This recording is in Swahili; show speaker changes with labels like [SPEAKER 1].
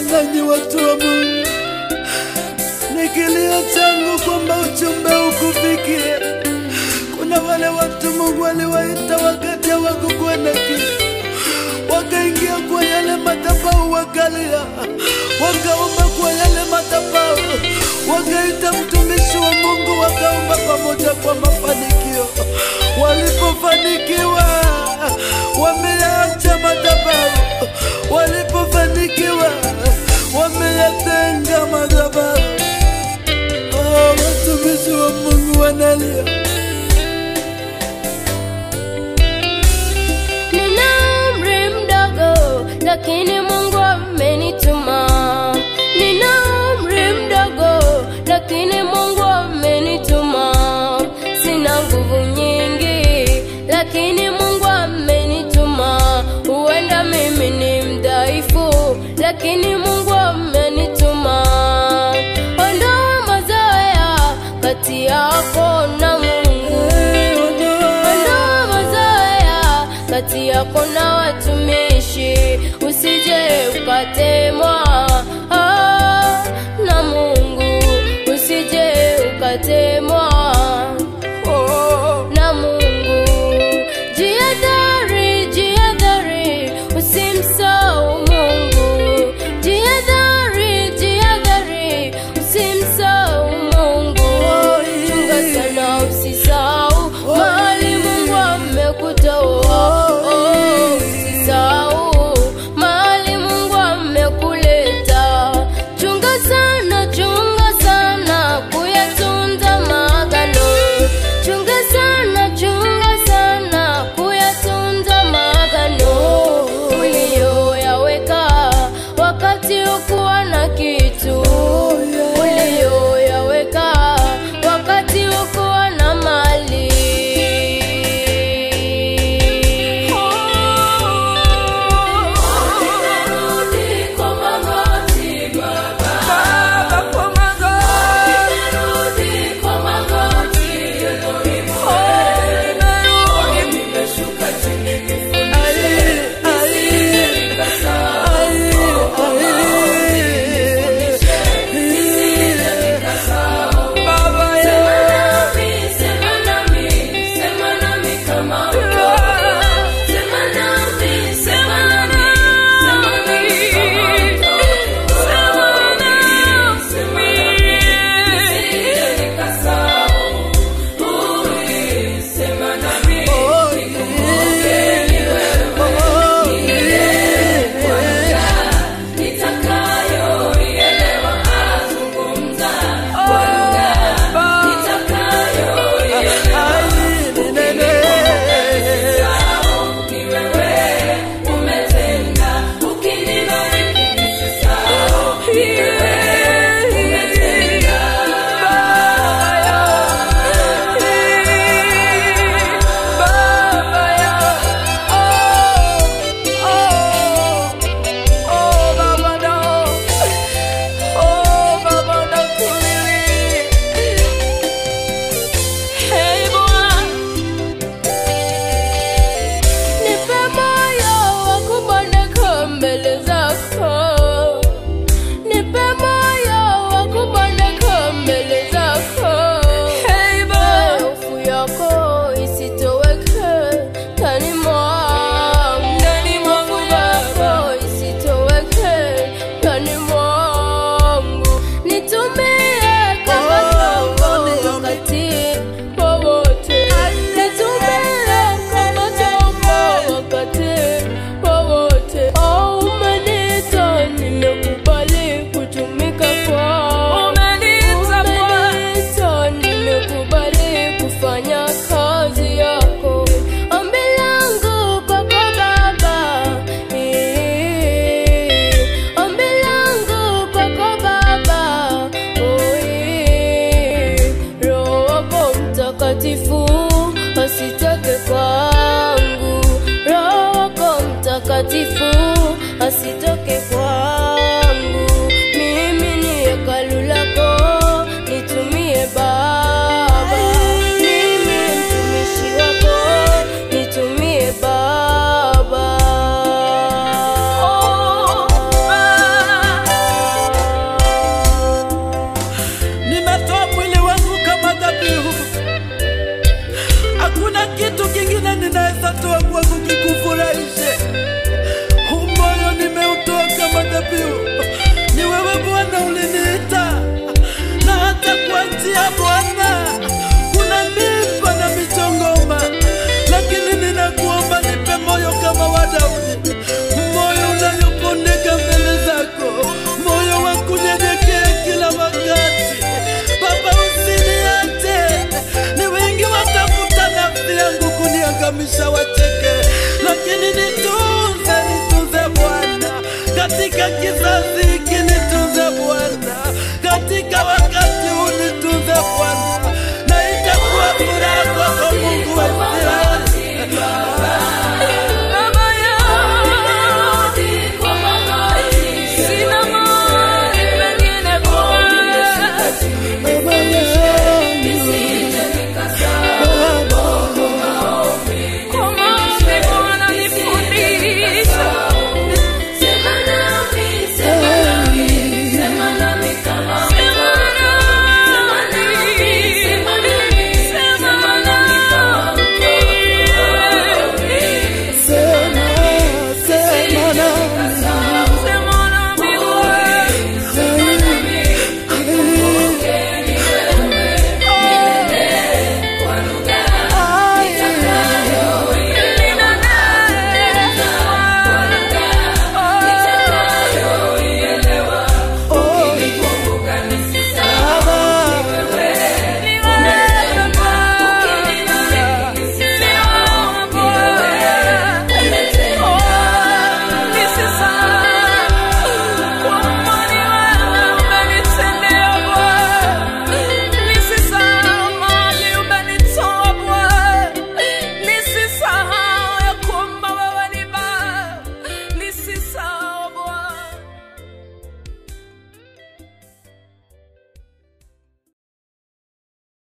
[SPEAKER 1] nanyi watu wa Mungu, ni kilio changu kwamba ujumbe ukufikie. Kuna wale watu Mungu aliwaita wakati hawakukuwa na kitu, wakaingia kwa yale madhabahu, wakalia, wakaomba kwa yale madhabahu, wakaita mtumishi wa Mungu, wakaomba pamoja kwa mafanikio. Walipofanikiwa wameacha madhabahu, walipofanikiwa wameyatenga madhabahu. Oh, watumishi wa Mungu wanalia.
[SPEAKER 2] Nina umri mdogo lakini Mungu amenituma. Nina umri mdogo lakini Mungu amenituma. Sina nguvu nyingi lakini Mungu amenituma. Huenda mimi ni mdhaifu lakini Mungu amenituma. Ondoa mazoea kati yako na Mungu. Ondoa mazoea kati yako na watumishi, usije ukatemwa ah, na Mungu, usije ukatemwa